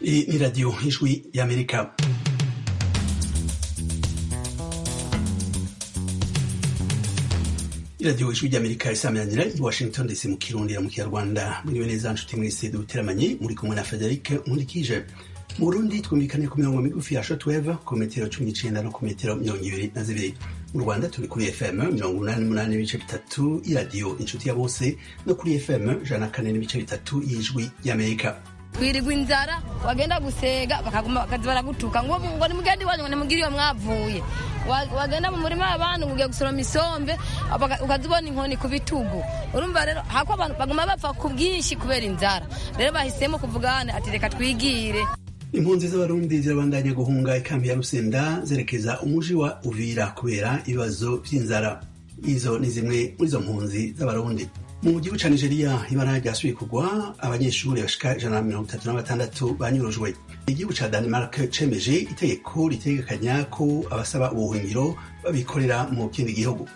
Hii ni Radio Ijwi ya Amerika. iradiyo ijwi ry'amerika isamiranyira i washington dc mu kirundi mu kinyarwanda muriwe neza nshuti mwese duteramanye muri kumwe na frederic nkurikije mu burundi twumvikane ku mirongo migufi ya shotweve ku metero cumi n'icenda no ku metero mirongo ibiri na zibiri mu rwanda turi kuri fm mirongo umunani n'umunani n'ibice bitatu iradiyo inshuti ya bose no kuri fm ijana na kane n'ibice bitatu y'ijwi ry'amerika twirirwa inzara wagenda gusega bakaguma bakaza baragutuka ngo ngo nimugende iwanyu ngo nimugire iyo mwavuye wagenda mu murima w'abantu ngo ugiye gusoroma isombe ukaza ubona inkoni ku bitugu urumva rero hako abantu baguma bapfa ku bwinshi kubera inzara rero bahisemo kuvugana ati reka twigire impunzi z'abarundi zirabandanya guhunga ikambi ya rusenda zerekeza umuji wa uvira kubera ibibazo vy'inzara izo ni zimwe muri izo mpunzi z'abarundi mu gihugu ca nigeria ibara ryasubiye kugwa abanyeshuri bashika ijana na mirongo itatu na batandatu banyurujwe igihugu ca denmark cemeje itegeko ritegekanya ko abasaba ubuhungiro babikorera mu kindi gihugu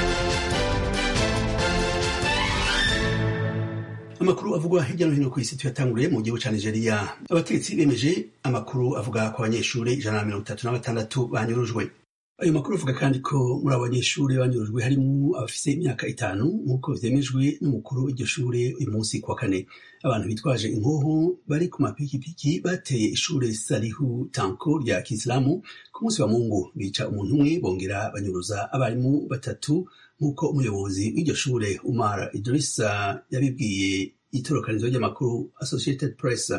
amakuru avugwa hirya no hino ku isi tuyatanguriye mu gihugu ca nigeria abategetsi bemeje amakuru avuga ko abanyeshuri ijana na mirongo itatu na batandatu banyurujwe ayo makuru avuga kandi ko muri abo banyeshuri banyurujwe harimo abafise imyaka itanu nk'uko vyemejwe n'umukuru w'iryo shure uyu munsi kuwa kane abantu bitwaje inkoho bari ku mapikipiki bateye ishure sarihu tanko rya kisilamu ku munsi wa mungu bica umuntu umwe bongera banyuruza abarimu batatu nk'uko umuyobozi w'iryo shure umar idrisa yabibwiye itorokanizo ry'amakuru associated press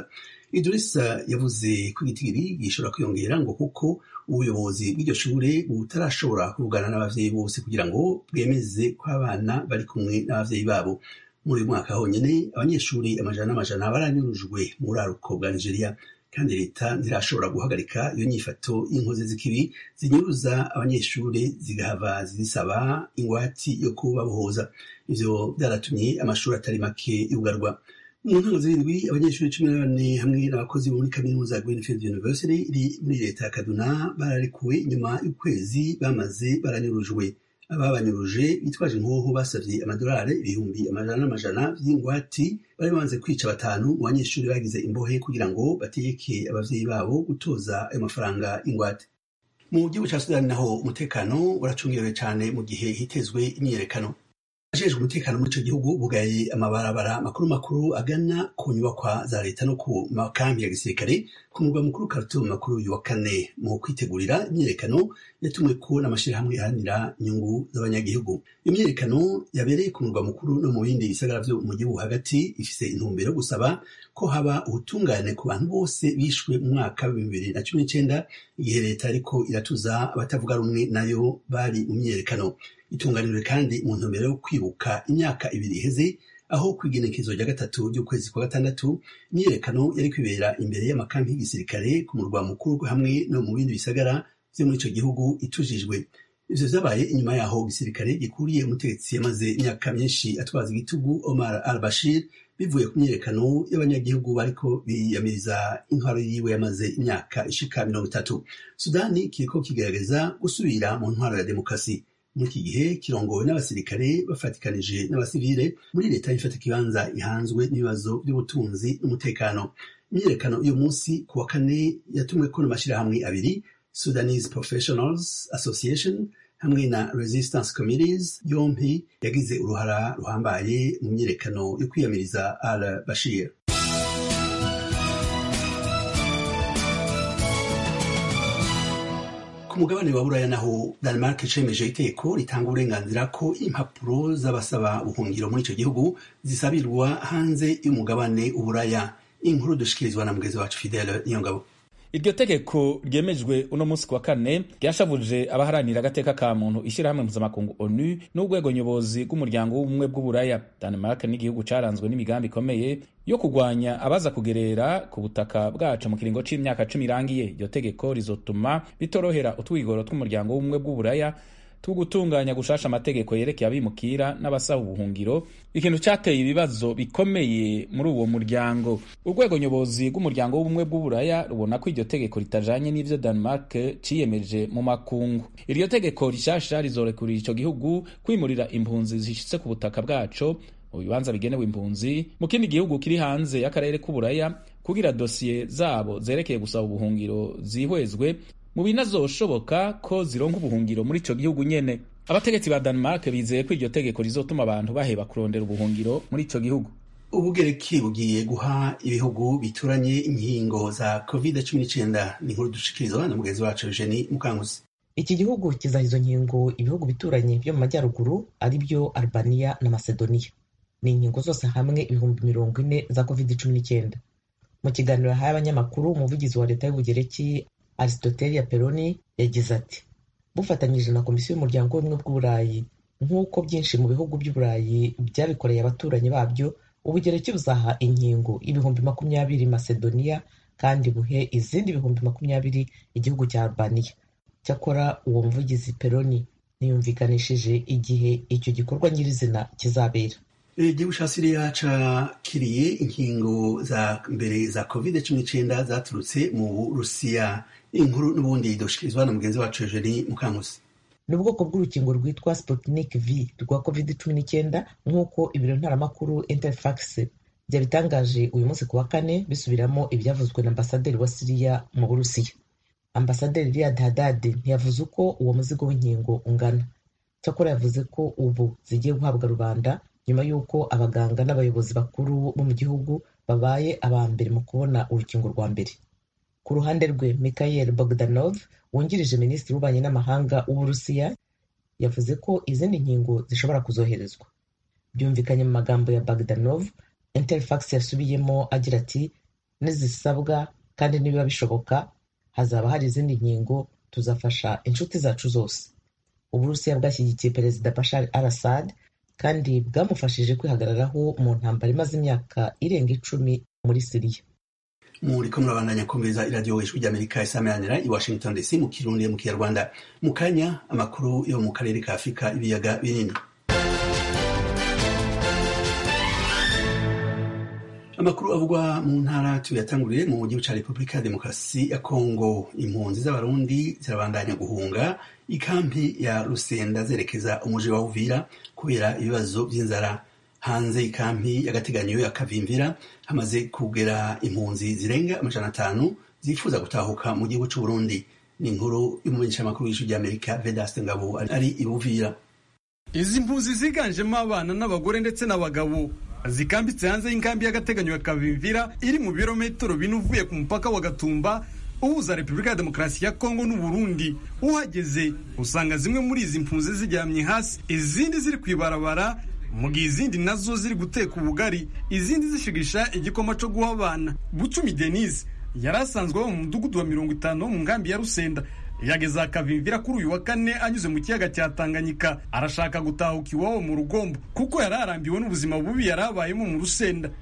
idrisa yavuze ko igitigiri gishobora kwiyongera ngo kuko ubuyobozi bw'iryo shure butarashobora kuvugana n'abavyeyi bose kugira ngo bwemeze ko abana bari kumwe n'abavyeyi babo muri uyu mwaka honyene abanyeshuri amajana n'amajana baranyurujwe mu buraruko bwa nigeria kandi leta ntirashobora guhagarika iyo nyifato y'inkozi z'ikibi zinyuruza abanyeshuri zigahava zisaba ingwati yo kubabohoza ivyo vyaratumye amashuri atari make yugarwa mu ntango zirindwi abanyeshuri cumi na bane hamwe n'abakozi bo muri kaminuza ya greenfield university iri muri leta ya kaduna bararekuwe inyuma y'ukwezi bamaze baranyurujwe ababanyuruje bitwaje inkoho basavye amadolari ibihumbi amajana n'amajana vy'ingwati bari bamaze kwica batanu mu banyeshuri bagize imbohe kugira ngo bategeke abavyeyi babo gutoza ayo mafaranga ingwate mu gihugu ca sudani naho umutekano uracungerewe cane mu gihe hitezwe imyiyerekano ajejwe umutekano muri ico gihugu bugaye amabarabara makuru makuru agana ku nyubakwa za leta no ku makambi ya gisirikare ku murwa mukuru Khartoum makuru uyu wa kane mu kwitegurira imyiyerekano yatumweko n'amashirahamwe aharanira inyungu z'abanyagihugu imyiyerekano yabereye ku murwa mukuru no mu bindi bisagara vyo mu gihugu hagati ifise intumbero yo gusaba ko haba ubutungane ku bantu bose bishwe mu mwaka wa bibiri na cumi n'icenda igihe leta ariko iratuza abatavuga rumwe nayo bari mu myiyerekano itunganijwe kandi mu ntumbero yo kwibuka imyaka ibiri iheze aho kw'igenekezo rya gatatu ry'ukwezi kwa gatandatu imyiyerekano yari kwibera imbere y'amakambi y'igisirikare ku murwa mukuru hamwe no mu bindi bisagara vyo muri ico gihugu itujijwe ivyo vyabaye inyuma yaho igisirikare gikuriye umutegetsi yamaze imyaka myinshi atwaza igitugu omar al bashir bivuye ku myiyerekano y'abanyagihugu bariko biyamiriza intwaro yiwe yamaze imyaka ishika mirongo itatu sudani kiriko kigerageza gusubira mu ntwaro ya demokarasi muri iki gihe kirongowe n'abasirikare bafatikanije n'abasivile muri leta ifata ikibanza ihanzwe n'ibibazo by'ubutunzi n'umutekano imyiyerekano uyu munsi ku wa kane yatumweko n'amashirahamwe abiri sudanese professionals association hamwe na resistance committees yompi yagize uruhara ruhambaye mu myiyerekano yo kwiyamiriza al bashir ku mugabane wa buraya naho denmark cemeje iteko ritanga uburenganzira ko impapuro z'abasaba ubuhungiro muri ico gihugu zisabirwa hanze y'umugabane uburaya inkuru dushikirizwa na mugezi wacu fidele niyongabo iryo tegeko ryemejwe uno munsi ku wa kane ryashavuje abaharanira agateka ka muntu ishyirahamwe mpuzamakungu onu n'urwego nyobozi rw'umuryango w'ubumwe bw'uburaya denmark n'igihugu caranzwe n'imigambi ikomeye yo kugwanya abaza kugerera ku butaka bwacu mu kiringo c'imyaka cumi irangiye iryo tegeko rizotuma bitorohera utwigoro tw'umuryango w'ubumwe bw'uburaya two gutunganya gushasha amategeko yerekeye abimukira n'abasaba ubuhungiro ikintu cyateye ibibazo bikomeye muri uwo muryango urwego nyobozi rw'umuryango w'ubumwe bw'uburaya rubona ko iryo tegeko ritajanye n'ivyo denmark ciyemeje mu makungu iryo tegeko rishasha rizorekurira ico gihugu kwimurira impunzi zishitse ku butaka bwaco mu bibanza bigenewe impunzi mu kindi gihugu kiri hanze y'akarere k'uburaya kugira dosiye zabo zerekeye gusaba ubuhungiro zihwezwe mu binazoshoboka ko zironka ubuhungiro muri ico gihugu nyene abategetsi ba Denmark bizeye ko iryo tegeko rizotuma abantu baheba kurondera ubuhungiro muri ico gihugu ubugereki bugiye guha ibihugu bituranye inkingo za covid cumi n'icyenda ni inkuru dushikirizwa na mugenzi wacu eugenie mukanguzi iki gihugu kizaha izo nkingo ibihugu bituranye byo mu majyaruguru ari byo albania na macedonia ni inkingo zose hamwe ibihumbi mirongo ine za covid cumi n'icyenda mu kiganiro yahaye abanyamakuru umuvugizi wa leta y'ubugereki aristotelia peroni yagize ati bufatanyije na komisiyo y'umuryango w'ubumwe bw'uburayi nk'uko byinshi mu bihugu by'uburayi byabikoreye abaturanyi babyo ubugereki buzaha inkingo ibihumbi makumyabiri macedonia kandi buhe izindi ibihumbi makumyabiri igihugu cya albania cyakora uwo muvugizi peroni ntiyumvikanishije igihe icyo gikorwa nyirizina kizabera igihugu ca siriya cakiriye inkingo za mbere za covid cumi n'icyenda zaturutse mu burusiya inkuru n'ubundi dushikirizwa na mugenzi wacu eugenie mukankusi ni ubwoko bw'urukingo rwitwa Sputnik V rwa covid cumi n'icyenda nk'uko ibiro ntaramakuru Interfax byabitangaje uyu munsi ku wa kane bisubiramo ibyavuzwe na ambasaderi wa siriya mu burusiya ambasaderi Riyad Haddad ntiyavuze uko uwo muzigo w'inkingo ungana cyakora yavuze ko ubu zigiye guhabwa rubanda nyuma y'uko abaganga n'abayobozi bakuru bo mu gihugu babaye aba mbere mu kubona urukingo rwa mbere ku ruhande rwe Mikhail Bogdanov wungirije minisitiri w'ububanyi n'amahanga w'uburusiya yavuze ko izindi nkingo zishobora kuzoherezwa byumvikanye mu magambo ya Bogdanov Interfax yasubiyemo agira ati nizisabwa kandi nibiba bishoboka hazaba hari izindi nkingo tuzafasha inshuti zacu zose uburusiya bwashyigikiye perezida Bashar al-Assad kandi bwamufashije kwihagararaho mu ntambara imaze imyaka irenga icumi muri siriya muriko murabandanya kumviriza iradiyo ijwi ry'amerika isameranira i washington dc mu kirundi mu kinyarwanda mu kanya amakuru yo mu karere ka afurika ibiyaga binini amakuru avugwa mu ntara tuyatanguriye mu gihugu ca repubulika ya demokarasi ya kongo impunzi z'abarundi zirabandanya guhunga ikampi ya rusenda zerekeza umuji wa uvira kubera ibibazo vy'inzara hanze ikampi y'agateganyo ya kavimvira hamaze kugera impunzi zirenga amajana atanu zifuza gutahuka mu gihugu c'uburundi ni inkuru y'umumenyeshamakuru w'ijwi ry'amerika vedaste ngabo ari ibuvira izi mpunzi ziganjemo abana n'abagore ndetse n'abagabo zikambitse hanze y'inkambi y'agateganyo ya kavimvira iri mu birometero bine uvuye ku mupaka wa gatumba uhuza repubulika ya demokarasi ya kongo n'uburundi uhageze usanga zimwe muri izi mpunzi ziryamye hasi izindi ziri ku ibarabara mu gihe izindi nazo ziri guteka ubugari izindi zishigisha igikoma cyo guha abana bucumi denise yari asanzwe aba mu mudugudu wa mirongo itanu wo mu nkambi ya rusenda yageze akavimvira kuri uyu wa kane anyuze mu kiyaga cya tanganyika arashaka gutahuka iwabo mu rugombo kuko yari arambiwe n'ubuzima bubi yari abayemo mu rusenda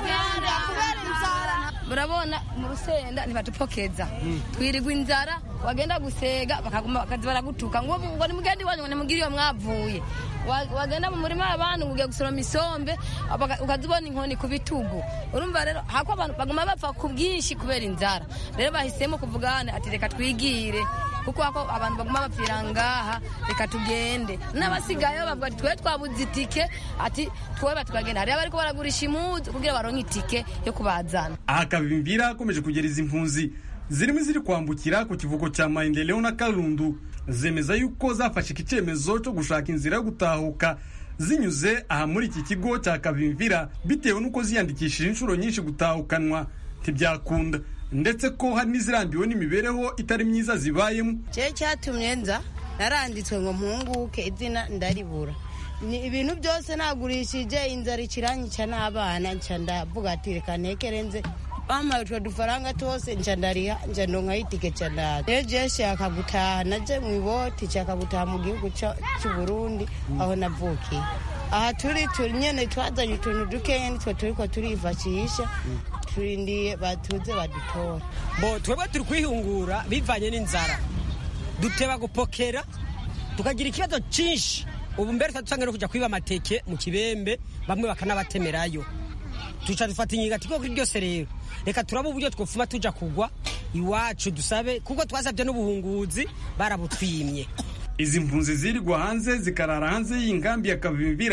murabona mu rusenda ntibatupokeza twirigwa inzara wagenda gusega bakaza baragutuka ngo ngo nimugende iwanyu ngo nimugire iyo mwavuye wagenda mu murima w'abantu ngo ugiye gusoroma isombe ukaza ubona inkoni ku bitugu urumva rero hako abantu baguma bapfa ku bwinshi kubera inzara rero bahisemo kuvugana ati reka twigire kuko hako abantu baguma bapfira ngaha reka tugende n'abasigaye bavuga ati twe twabuze itike ati twoba tukagenda hariyo bariko baragurisha imuzu kugira baronke itike yo kubazana aha kavimvira akomeje kugera izi mpunzi zirimo ziri kwambukira ku kivuko cya maendeleo na karundu zemeza yuko zafashe iki cyemezo cyo gushaka inzira yo gutahuka zinyuze aha muri iki kigo cya kavimvira bitewe n'uko ziyandikishije inshuro nyinshi gutahukanwa ntibyakunda ndetse ko hari n'izirambiwe n'imibereho itari myiza zibayemo cye cyatumye nza naranditswe ngo mpunguke izina ndaribura ni ibintu byose nagurishije inzara ikiranyica n'abana nca ndavuga ati reka ntekere nze bampaye utwo dufaranga twose nca ndariha nca ndonkaho itike nca ndaza rero je nshaka gutaha naje mu iboti nshaka gutaha mu gihugu cy'uburundi aho navukiye aha turi turi nyene twazanye utuntu dukeya nitwe turiko turifashisha turindiye batuze badutora bo twebwe turi kwihungura bivanye n'inzara duteba gupokera tukagira ikibazo cyinshi ubu mbere twadusange no kujya kwiba amateke mu kibembe bamwe bakanabatemerayo tuca dufata inyiga ati koko ryose rero reka turabe uburyo twofuma tuja kugwa iwacu dusabe kuko twasabye n'ubuhunguzi barabutwimye izi mpunzi zirirwa hanze zikarara hanze y'inkambi ya kavimvira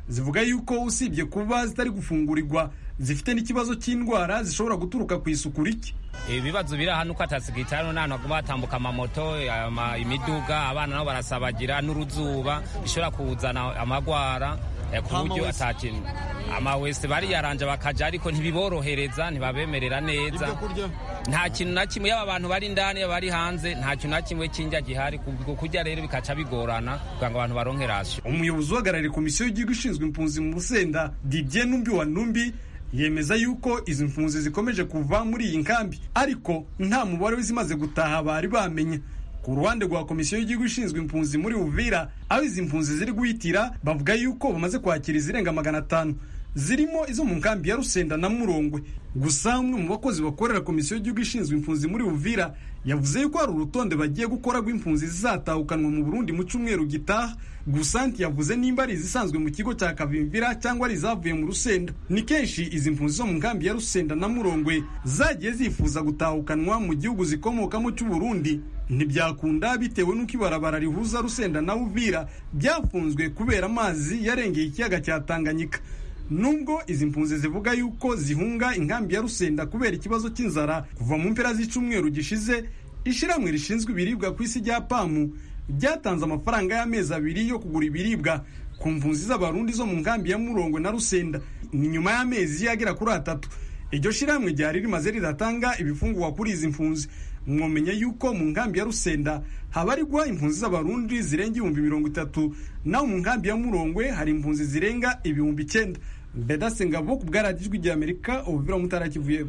zivuga yuko usibye kuba zitari gufungurirwa zifite n'ikibazo cy'indwara zishobora guturuka ku isuku rike ibibazo biri aha nuko atasigitari n'ahantu haguma hatambuka amamoto ama- imiduga abana nabo barasabagira n'uruzuba bishobora kuzana amagwara eh, ku buryo atakintu amawese bariyaranja bakaja ariko ntibiborohereza ntibabemerera neza nta kintu na kimwe yaba abantu bari indani yaba bari hanze nta kintu na kimwe cy'indya gihari ku kurya rero bikaca bigorana kugira ngo abantu baronke rasiyo umuyobozi uhagarariye komisiyo y'igihugu ishinzwe impunzi mu rusenda didier numbi wa numbi yemeza yuko izi mpunzi zikomeje kuva muri iyi nkambi ariko nta mubare w'izimaze gutaha bari bamenya ku ruhande rwa komisiyo y'igihugu ishinzwe impunzi muri uvira aho izi mpunzi ziri guhitira bavuga yuko bamaze kwakira izirenga magana atanu zirimo izo mu nkambi ya rusenda na murongwe gusa umwe mu bakozi bakorera komisiyo y'igihugu ishinzwe impunzi muri uvira yavuze yuko hari urutonde bagiye gukora rw'impunzi zizatahukanwa mu burundi mu cyumweru gitaha gusa ntiyavuze nimba ari izisanzwe mu kigo cya kavimvira cyangwa ari izavuye mu rusenda ni kenshi izi mpunzi zo mu nkambi ya rusenda na murongwe zagiye zifuza gutahukanwa mu gihugu zikomokamo cy'uburundi ntibyakunda bitewe n'uko ibarabara rihuza rusenda na uvira byafunzwe kubera amazi yarengeye ikiyaga cya tanganyika nubwo izi mpunzi zivuga yuko zihunga inkambi ya rusenda kubera ikibazo cy'inzara kuva mu mpera z'icyumweru gishize ishyirahamwe rishinzwe ibiribwa ku isi rya pamu ryatanze amafaranga y'amezi abiri yo kugura ibiribwa ku mpunzi z'abarundi zo mu nkambi ya murongo na rusenda ni nyuma y'amezi agera kuri atatu iryo shyirahamwe ryari rimaze ridatanga ibifungurwa kuri izi mpunzi mwomenya yuko mu nkambi ya rusenda habarirwa impunzi z'abarundi zirenga ibihumbi mirongo itatu naho mu nkambi ya murongwe hari impunzi zirenga ibihumbi icyenda bedase ngabo ku bwaradijwi rya amerika ubuvira mutarakivuyeho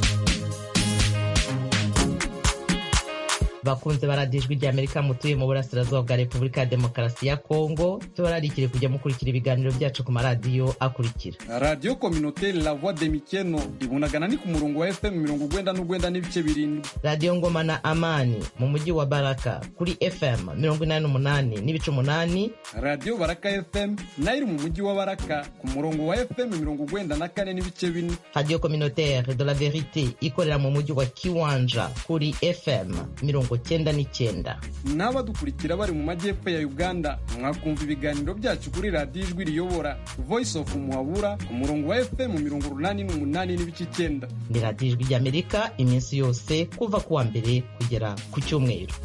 bakunze baradijwi rya amerika mutuye mu burasirazuba bwa repubulika ya demokarasi ya kongo tubararikire kujya mukurikira ibiganiro byacu ku maradiyo akurikira radiyo kominoteri la voix de mikeno ibunagana ni ku murongo wa fm mirongo ugwenda n'ugwenda n'ibice birindwi radiyo ngoma na amani mu mujyi wa baraka kuri fm mirongo inani n'umunani n'ibice umunani radiyo baraka fm nayo iri mu mujyi wa baraka ku murongo wa fm mirongo ugwenda na kane n'ibice bine radiyo communautaire de la verite ikorera mu mujyi wa kiwanja kuri fm mirongo cyenda n'icyenda n'abadukurikira bari mu majyepfo ya uganda mwakumva ibiganiro byacu kuri radiyo ijwi riyobora voice of muhabura ku murongo wa fm mirongo urunani n'umunani n'ibice icyenda ni radiyo ijwi ry'amerika iminsi yose kuva ku wa mbere kugera ku cyumweru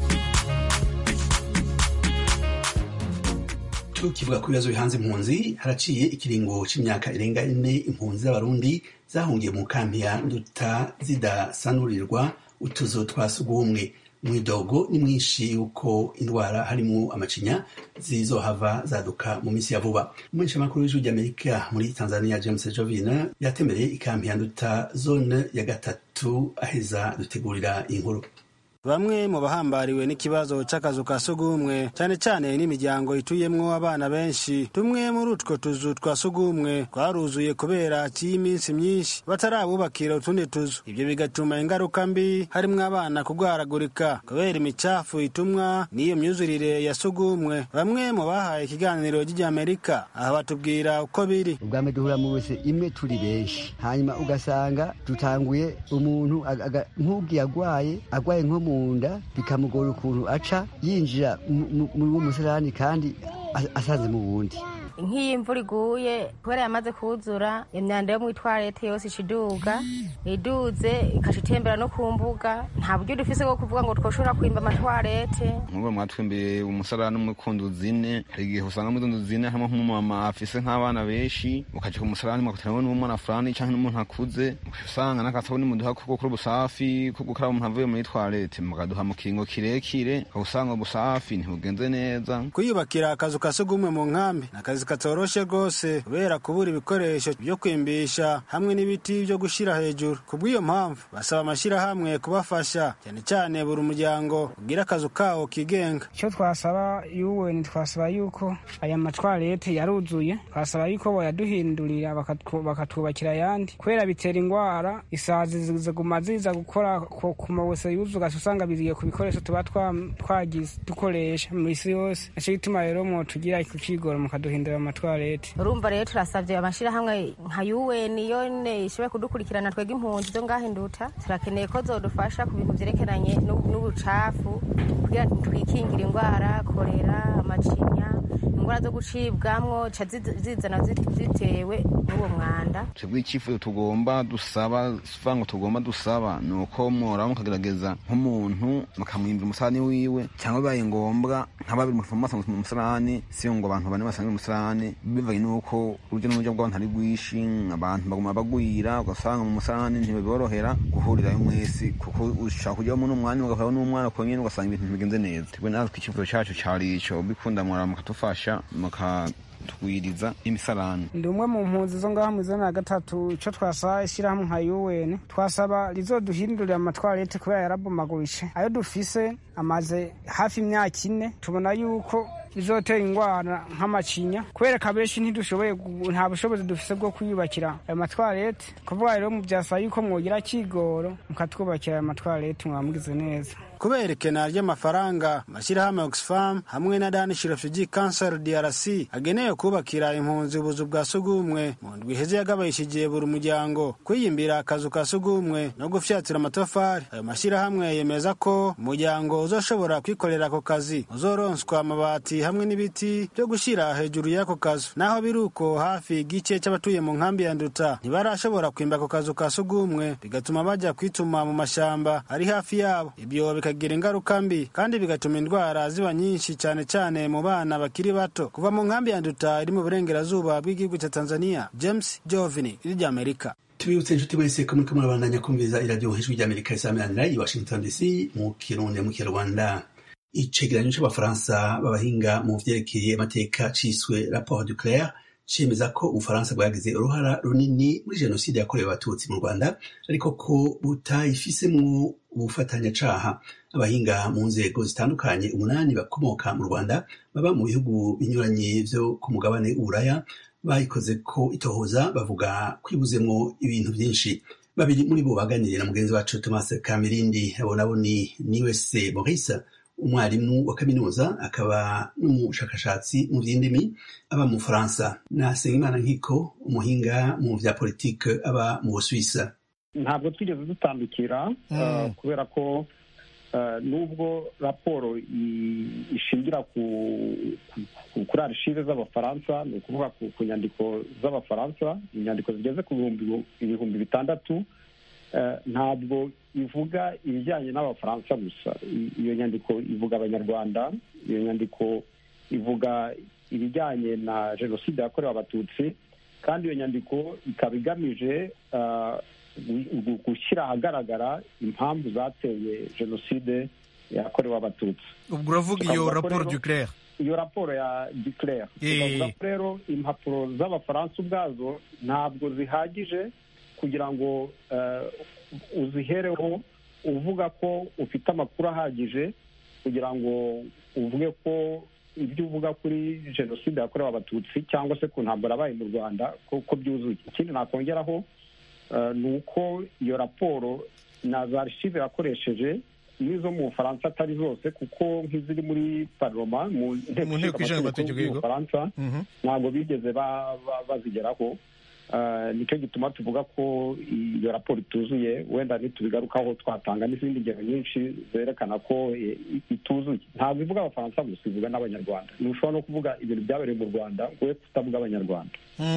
tukivuga ku bibazo bihanze impunzi haraciye ikiringo cy'imyaka irenga ine impunzi z'abarundi zahungiye mu kambi ya nduta zidasanurirwa utuzu twa sugumwe mwidogo ni mwinshi yuko indwara harimo amacinya zizohava zaduka mu minsi ya vuba umumenyeshamakuru w'ijwi ry'amerika muri tanzania james jovina yatembereye ikambi ya nduta zone ya gatatu aheza dutegurira inkuru bamwe mu bahambariwe n'ikibazo c'akazu ka sugumwe cyane cyane n'imiryango ituyemwo abana benshi tumwe muri utwo tuzu twa sugumwe twaruzuye kubera cy'iminsi myinshi batarabubakira utundi tuzu ibyo bigatuma ingaruka mbi harimwo abana kugwaragurika kubera imicafu itumwa n'iyo myuzurire ya sugumwe bamwe mu bahaye ikiganiro ry'amerika aha batubwira uko biri ubwa mbere duhura mu wese imwe turi benshi hanyuma ugasanga dutanguye umuntu nk'ubwiye agwaye agwaye nko mu nda bikamugora ukuntu aca yinjira muri uwo musarani kandi asanze mu wundi nk'iyo imvura iguye kubera yamaze kuzura imyanda yo mu itwarete yose ikiduga iduze ikaca itembera no ku mbuga nta buryo dufise bwo kuvuga ngo twoshobora kwimba amatwarete nk'ubu mwatwimbiye umusarani umwe ku nzu zine hari igihe usanga muri nzu zine harimo nk'umumama afise nk'abana benshi ukaja ku musarani mugateranwa n'umwana fulani canke n'umuntu akuze usanga n'akasabuni muduha ko gukora ubusafi ko gukaraba umuntu avuye muri twarete mukaduha mu kiringo kirekire usanga ubusafi ntibugenze neza kwiyubakira akazu ka sugumwe mu nkambi n'akazi katoroshe rwose kubera kubura ibikoresho byo kwimbisha hamwe n'ibiti byo gushyira hejuru ku bw'iyo mpamvu basaba amashyirahamwe kubafasha cyane cyane buri umuryango ugira akazu kawo kigenga icyo twasaba yuweni twasaba yuko aya matwarete yaruzuye twasaba yuko boyaduhindurira bakatwubakira ayandi kubera bitera indwara isazi ziguma ziza gukora ku mawese yuzuye usanga biziye ku bikoresho tuba twagize dukoresha mu isi yose nicyo gituma rero mwotugira kukigora mukaduhindura amatwarete urumva rero turasabye amashyirahamwe nka UN yone ishobora kudukurikirana twebwe impunzi zo ngaho induta turakeneye ko zodufasha ku bintu byerekeranye n'ubucafu kugira ngo twikingire indwara korera amacinya indwara zo gucibwamwo ca zizana zitewe n'uwo mwanda twebwe icyifuzo tugomba dusaba sivuga ngo tugomba dusaba ni uko mworaba mukagerageza nk'umuntu mukamwimbira umusarani wiwe cyangwa bibaye ngombwa nka babiri musanzwe mu musarani si ngo abantu bane basanzwe mu musarani bivanye n'uko urujya n'urujya rw'abantu ari rwinshi abantu baguma bagwira ugasanga mu musarani ntibiborohera guhurirayo mwese kuko ushaka kujyamo n'umwanya ugahura n'umwana konyine ugasanga ibintu ntibigenze neza twebwe natwe icyifuzo cyacu cyari ico bikunda mworaba mukadufasha muka twiriza imisarani ndi umwe mu mpunzi zo ngaho mu izana ya gatatu icyo twasaba ishyirahamwe nka UN twasaba rizoduhindurira amatwarete kubera yarabomagurishe ayo dufise amaze hafi imyaka ine tubona yuko bizotera indwara nk'amacinya kubera benshi ntidushoboye nta bushobozi dufise bwo kwiyubakira ayo matwarete kuvuga rero mu byasaba yuko mwogira kigoro mukatwubakira ayo matwarete mwamugize neza kubera ikena ry'amafaranga amashyirahamwe oxfam hamwe na danish refugee council drc agenewe kubakira impunzi ubuzu bwa sugumwe mu ndwi iheze yagabayishije buri muryango kwiyimbira akazu ka sugumwe no gufyatura amatafari ayo mashyirahamwe yemeza ko umuryango uzoshobora kwikorera ako kazi uzoronswa amabati hamwe n'ibiti byo gushyira hejuru y'ako kazu naho biri uko hafi igice cy'abatuye mu nkambi ya nduta ntibarashobora kwimba ako kazu ka sugumwe bigatuma bajya kwituma mu mashyamba ari hafi yabo ibyo bikagira ingaruka mbi kandi bigatuma indwara ziba nyinshi cyane cyane mu bana bakiri bato kuva mu nkambi ya nduta iri mu burengerazuba bw'igihugu cya tanzania james jovini iri ry'amerika tubibutse inshuti wese ko muriko murabandanya kumviriza iradiyo ijwi ry'amerika isamirana i washington dc mu kirundi mu kinyarwanda icegeranyo c'abafaransa b'abahinga mu vyerekeye amateka ciswe rapport du claire cemeza ko ubufaransa bwagize uruhara runini muri jenoside yakorewe abatutsi mu rwanda ariko ko butayifisemwo ubufatanyacaha abahinga mu nzego zitandukanye umunani bakomoka mu rwanda baba mu bihugu binyuranye vyo ku mugabane w'uburaya bayikoze ko itohoza bavuga kwibuzemwo ibintu vyinshi babiri muri bo baganiriye na mugenzi wacu thomas kamirindi abo nabo ni niwese maurice umwarimu wa kaminuza akaba n'umushakashatsi mu by'indimi aba mu bufaransa na Sengimana nkiko umuhinga mu vya politike aba mu busuwisa ntabwo twigeze dutandukira kubera ko nubwo raporo ishingira kuri arishive z'abafaransa ni ukuvuga ku nyandiko z'abafaransa inyandiko zigeze ku ibihumbi bitandatu ntabwo ivuga ibijyanye n'abafaransa gusa iyo nyandiko ivuga abanyarwanda iyo nyandiko ivuga ibijyanye na jenoside yakorewe abatutsi kandi iyo nyandiko ikaba igamije gushyira ahagaragara impamvu zateye jenoside yakorewe abatutsi ubwo uravuga iyo raporo duclaire iyo raporo ya duclaire tukavuga ko rero impapuro z'abafaransa ubwazo ntabwo zihagije kugira ngo uzihereho uvuga ko ufite amakuru ahagije kugira ngo uvuge ko ibyo uvuga kuri jenoside yakorewe abatutsi cyangwa se ku ntambara yabaye mu rwanda ko byuzuye ikindi nakongeraho ni uko iyo raporo na za archive yakoresheje n'izo mu bufaransa atari zose kuko nk'iziri muri paroma mu nteko ishinga amategeko y'ubufaransa ntabwo bigeze bazigeraho nicyo gituma tuvuga ko iyo raporo ituzuye wenda ntitubigarukaho twatanga n'izindi ngero nyinshi zerekana ko ituzuye ntabwo ivuga abafaransa gusa ivuga n'abanyarwanda ntushobora no kuvuga ibintu byabereye mu rwanda ngo we kutavuga abanyarwanda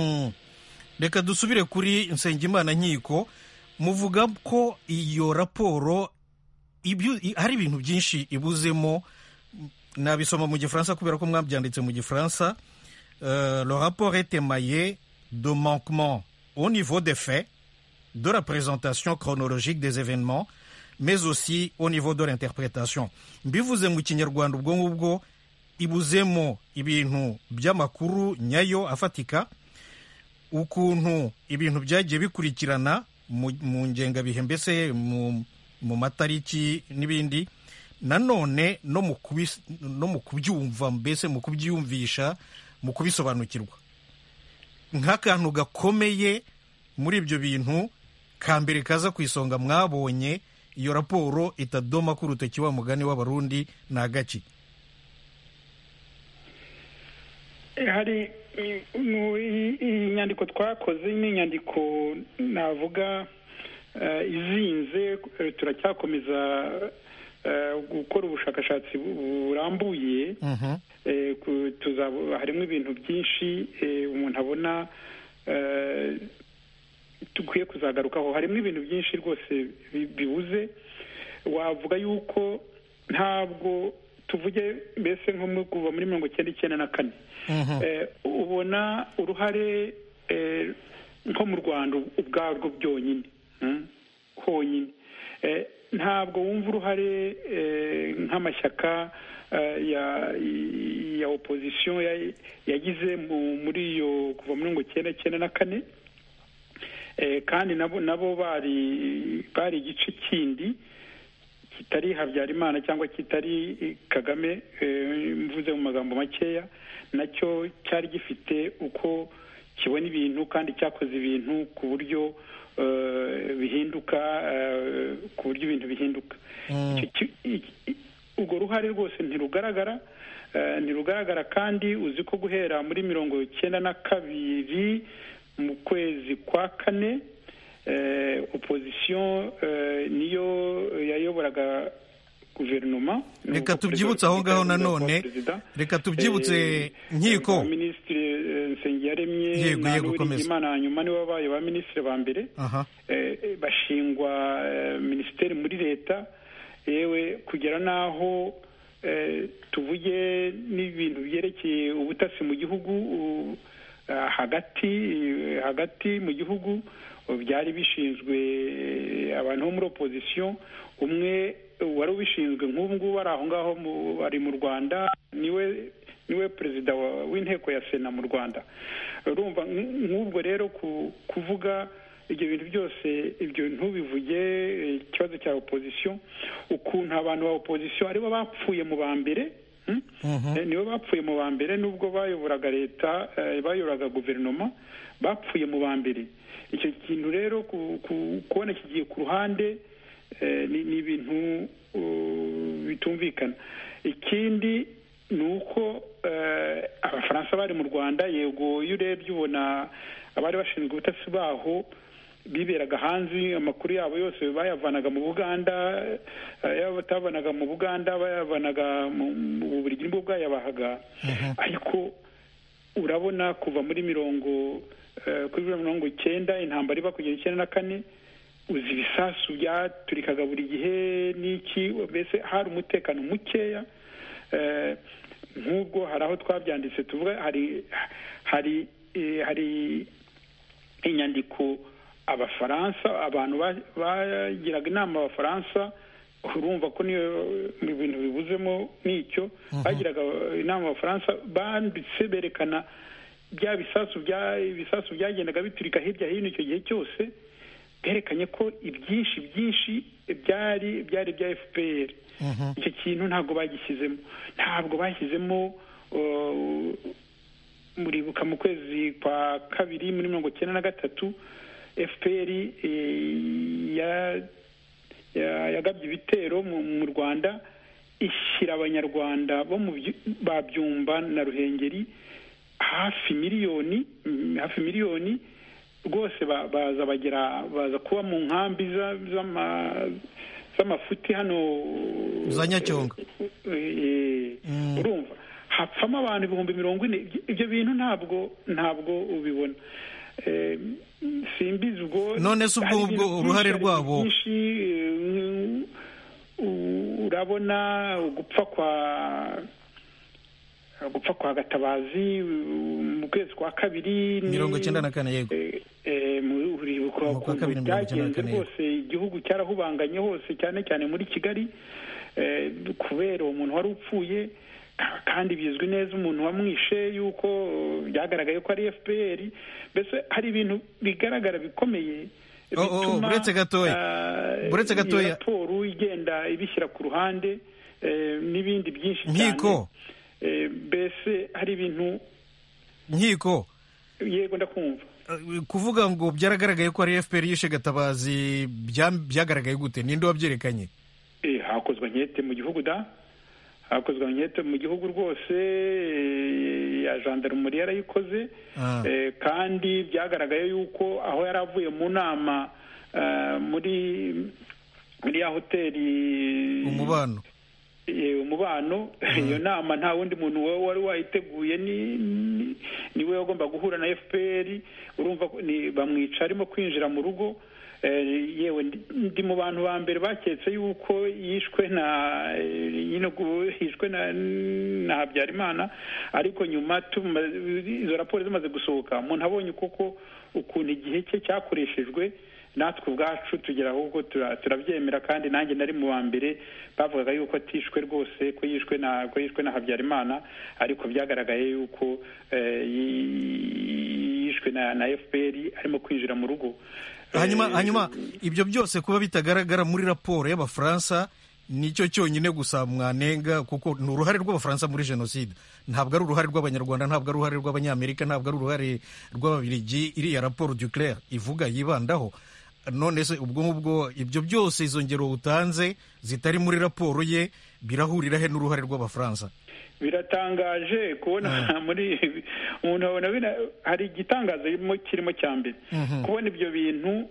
reka dusubire kuri nsengimana nkiko muvuga ko iyo raporo hari ibintu byinshi ibuzemo nabisoma mu gifaransa kubera ko mwabyanditse mu gifaransa le rapport est émaillé de manquements au niveau des faits, de la présentation chronologique des événements, mais aussi au niveau de l'interprétation. mbivuze mu kinyarwanda ubwo ngubwo ibuzemo ibintu by'amakuru nyayo afatika ukuntu ibintu byagiye bikurikirana mu ngengabihe mbese mu matariki n'ibindi nanone no mu kubyumva mbese mu kubyiyumvisha mu kubisobanukirwa nk'akantu gakomeye muri ibyo bintu ka mbere kaza ku isonga mwabonye iyo raporo itadoma ku rutoki wa mugani w'abarundi ni agaki hari iyi nyandiko twakoze ni inyandiko navuga izinze turacyakomeza eh, gukora ubushakashatsi bu- burambuye eh, ku- tuzaba- harimo ibintu byinshi eh, umuntu abona eh, dukwiye kuzagarukaho harimo ibintu byinshi rwose bi- bibuze wavuga yuko ntabwo tuvuge mbese nko mu- kuva muri mirongo icyenda icyenda na kane Eh, ubona uruhare eh, nko mu rwanda ubwarwo byonyine mm, honyine Eh, ntabwo wumva uruhare eh, nk'amashyaka eh, ya ya opozisiyo ya- yagize mu- muri iyo kuva muri mirongo icyenda icyenda na kane Eh, kandi nabo nabo bari bari igice kindi kitari habyarimana cyangwa kitari eh, kagame eh, mvuze mu magambo makeya nacyo cyari gifite uko kibona ibintu kandi cyakoze ibintu ku buryo eh, bihinduka eh, ku buryo ibintu bihinduka Icyo ki- i- i- urwo ruhare rwose ntirugaragara eh, ntirugaragara kandi uzi ko guhera muri mirongo icyenda na kabiri mu kwezi kwa kane eh, opozisiyo eh, niyo yayoboraga guverinoma reka tubyibutse aho ngaho nanone reka tubyibutse nkiko minisitiri nsengiyaremye Yego, na yego, komeza. Uwiringiyimana hanyuma nibo babaye ba minisitiri ba mbere aha eh, eh, bashingwa eh, minisiteri muri leta yewe kugera n'aho eh, tuvuge n'ibintu byerekeye ubutasi mu gihugu u- ah, hagati eh, hagati mu gihugu uh, byari bishinzwe eh, abantu bo muri opozisiyo umwe uh, wari ubishinzwe nk'ubu ngubu ari aho ngaho mu- ari mu rwanda niwe niwe perezida wa- w'inteko ya sena mu rwanda urumva nk- nk'ubwo rero ku- kuvuga ibyo bintu byose ibyo ntubivuge eh, ikibazo cya opozisiyo ukuntu abantu ba opozisiyo aribo bapfuye mu ba mbere hmm? Eh, nibo bapfuye mu ba mbere nubwo bayoboraga leta eh, bayoboraga guverinoma bapfuye mu ba mbere icyo kintu rero ku- ku- kubona kigiye ku ruhande eh, ni ni ibintu uh, bitumvikana ikindi ni uko eh, abafaransa bari mu rwanda yego iyo urebye ubona abari bashinzwe ubutasi baho biberaga hanze amakuru yabo yose bayavanaga mu buganda eh, yaba batavanaga mu buganda bayavanaga mu mu bubiligi nibwo bwayabahaga ariko urabona kuva muri mirongo eh, kuri mirongo icyenda intambara iba kugera icyenda na kane uzi ibisasu byaturikaga buri gihe n'iki mbese hari umutekano mukeya eh, nk'ubwo hari aho twabyanditse tuvuga hari hari eh, hari inyandiko abafaransa abantu ba- bagiraga inama abafaransa urumva ko niyo mu bintu bibuzemo n'icyo bagiraga inama abafaransa banditse berekana bya bisasu bya ibisasu byagendaga biturika hirya hino icyo gihe cyose byerekanye ko ibyinshi byinshi byari byari bya fpr icyo kintu ntabwo bagishyizemo ntabwo bashyizemo uh, muribuka mu kwezi kwa kabiri muri mirongo icyenda na gatatu fpr eh, ya- ya- yagabye ibitero mu mu rwanda ishyira abanyarwanda bo mu byu- ba byumba na ruhengeri hafi miliyoni mm, hafi miliyoni rwose ba- baza bagera baza kuba mu nkambi za- z'ama- z'amafuti hano za nyacyonga Eh, urumva hapfamo abantu ibihumbi mirongo ine Ibyo- ibyo bintu ntabwo ntabwo ubibona Eh, simbizi ubwo None se ubwo- hari ubwo ibintu uruhare byinshi, hari rwabo- ibintu byinshi, eh, u- urabona gupfa kwa gupfa kwa gatabazi mu kwezi kwa kabiri ni- mirongo icyenda na kane yego eh, eh, mu- uribuka Mu kwa kabiri ukuntu mirongo icyenda na byagenze kane, yego. rwose igihugu cyarahubanganye hose cyane cyane muri kigali eh, kubera uwo muntu wari upfuye ka- kandi bizwi neza umuntu wamwishe yuko eh, byagaragaye ko ari fpr mbese hari ibintu bigaragara bikomeye Oh, oh, bituma, buretse gatoya. ah, Buretse iyo gatoya. raporo igenda ibishyira ku ruhande eh, n'ibindi byinshi nkiko Eh, mbese hari ibintu nkiko yego ndakumva eh, kuvuga ngo byaragaragaye ko ari fpr yishe gatabazi bya- byagaragaye gute ninde wabyerekanye Eh, hakozwe nkete mu gihugu da hakozwe nkete mu gihugu rwose eh, ya gendarmerie yarayikoze Ah. Eh, kandi byagaragaye yuko aho yari avuye mu nama eh, muri muri ya hoteli umubano umubano iyo nama nta wundi muntu wari wayiteguye niwe wagomba guhura na fpr urumva bamwica arimo kwinjira mu rugo yewe ndi mu bantu ba mbere baketse yuko yishwe na yishwe na habyarimana ariko nyuma izo raporo zimaze gusohoka umuntu abonye koko ukuntu igihe cye cyakoreshejwe natwe ubwacu tugera ahubwo turabyemera kandi nanjye nari mu wa mbere bavugaga yuko atishwe rwose ko yishwe na ko yishwe na habyarimana ariko byagaragaye yuko yishwe na fpr arimo kwinjira mu rugo hanyuma hanyuma ibyo byose kuba bitagaragara muri raporo y'abafaransa nicyo cyonyine gusa mwanenga kuko ni uruhare rw'abafaransa muri jenoside ntabwo ari uruhare rw'abanyarwanda ntabwo ari uruhare rw'abanyamerika ntabwo ari uruhare rw'ababirigi iriya raporo duclair ivuga yibandaho none se ubwo ngubwo ibyo byose izo ngero utanze zitari muri raporo ye birahurira he n'uruhare rw'abafaransa biratangaje kubona muri umuntu abona hari igitangazo kirimo cya mbere kubona ibyo bintu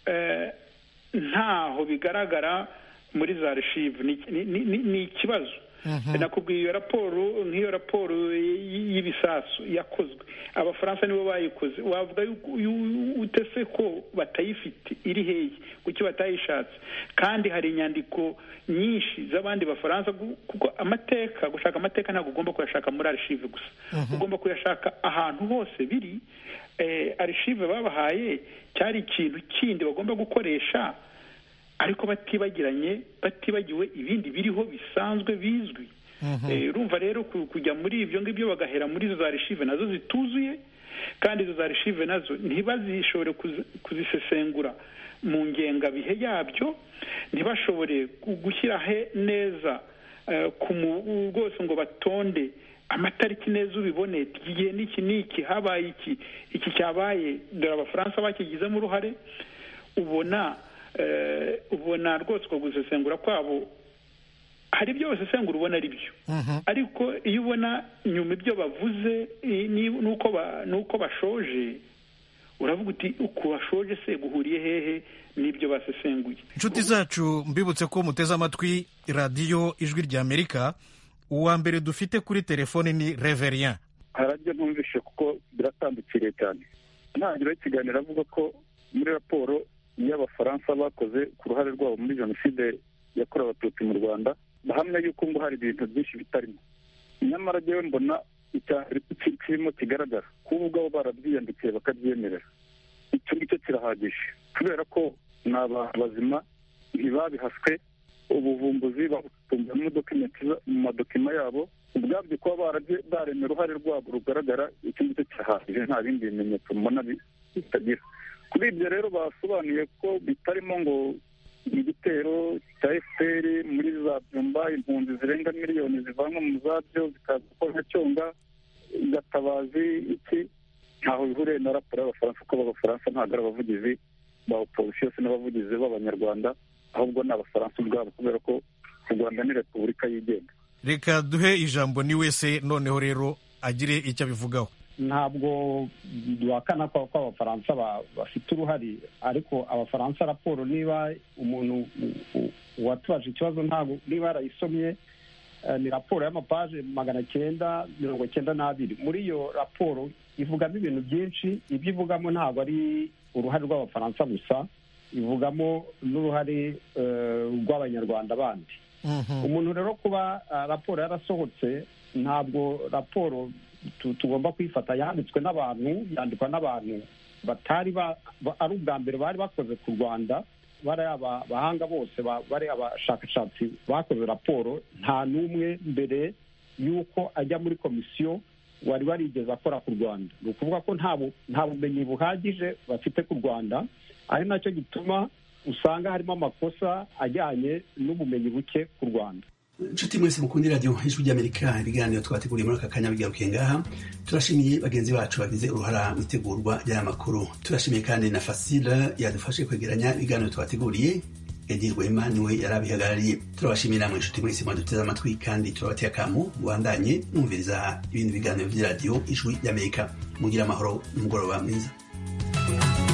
ntaho bigaragara muri za reshive ni ikibazo nakubwiye iyo raporo nk'iyo raporo y'ibisasu yakozwe abafaransa nibo bayikoze wavuga utese ko batayifite iri hehe kuki batayishatse kandi hari inyandiko nyinshi z'abandi bafaransa kuko amateka gushaka amateka ntabwo ugomba kuyashaka muri arishive gusa ugomba kuyashaka ahantu hose biri arishive babahaye cyari ikintu kindi bagomba gukoresha ariko batibagiranye batibagiwe ibindi biriho bisanzwe bizwi urumva rero kujya muri ibyo ngibyo bagahera muri izo za reshive nazo zituzuye kandi izo za reshive nazo ntibazishobore kuzisesengura mu ngengabihe yabyo ntibashobore gushyira he neza rwose ngo batonde amatariki neza ubibone igihe n'iki n'iki habaye iki iki cyabaye dore abafaransa bakigizemo uruhare ubona ubona rwose uko gusesengura kwabo hari ibyo basesengura ubona ari byo ariko iyo ubona nyuma ibyo bavuze n'uko bashoje uravuga uti uko bashoje se guhuriye hehe n'ibyo basesenguye inshuti zacu mbibutse ko muteze amatwi radiyo ijwi ry'amerika uwa mbere dufite kuri telefone ni reverien harabyo ntumvishe kuko biratandukiriye cyane ntangiriro y'ikiganiro avuga ko muri raporo y'abafaransa bakoze ku ruhare rwabo muri jenoside yakorewe abatutsi mu rwanda bahamya yuko ngo hari ibintu byinshi bitarimo nyamara ryewe mbona icyambere kirimo kigaragara kuba ubwabo barabyiyandikiye bakabyemerera icyo ngicyo kirahagije kubera ko ni abantu bazima ntibabihaswe ubuvumbuzi babutunze mu madokima yabo ubwabyo kuba baremye uruhare rwabo rugaragara icyo ngicyo kirahagije nta bindi bimenyetso mbona bitagira kuri ibyo rero basobanuye ko bitarimo ngo igitero cya fpr muri za byumba impunzi zirenga miliyoni zivanwa mu zabyo zikaza gukora cyonga gatabazi iki ntaho bihuriye na raporo y'abafaransa kuko abafaransa ntabwo ari abavugizi ba oposisiyo se n'abavugizi b'abanyarwanda ahubwo ni abafaransa ubwabo kubera ko u rwanda ni repubulika yigenga reka duhe ijambo ni wese noneho rero agire icyo abivugaho ntabwo duhakana ko abafaransa bafite uruhare ariko abafaransa raporo niba umuntu watubaje ikibazo ntabwo niba yarayisomye ni raporo y'amapaje magana cyenda mirongo cyenda n'abiri muri iyo raporo ivugamo ibintu byinshi ibyo ivugamo ntabwo ari uruhare rw'abafaransa gusa ivugamo n'uruhare rw'abanyarwanda bandi umuntu rero kuba raporo yarasohotse ntabwo raporo tugomba kuyifata yanditswe n'abantu yandikwa n'abantu batari ari ubwa mbere bari bakoze ku rwanda bari abahanga bose bari abashakashatsi bakoze raporo nta n'umwe mbere y'uko ajya muri komisiyo wari warigeze akora ku rwanda ni ukuvuga ko nta bumenyi buhagije bafite ku rwanda ari nacyo gituma usanga harimo amakosa ajyanye n'ubumenyi buke ku rwanda inshuti mwese mukundi radiyo ijwi ry'amerika ibiganiro twateguriye muri aka kanya bigarukiye ngaha turashimiye bagenzi bacu bagize uruhara mu itegurwa ry'aya makuru turashimiye kandi na fasile yadufashe kwegeranya ibiganiro twateguriye edi rwema niwe yari abihagarariye turabashimiye namwe inshuti mwese mwaduteze amatwi kandi turabateye akamu mubandanye mwumviriza ibindi biganiro by'iradiyo ijwi ry'amerika mugira amahoro n'umugoroba mwiza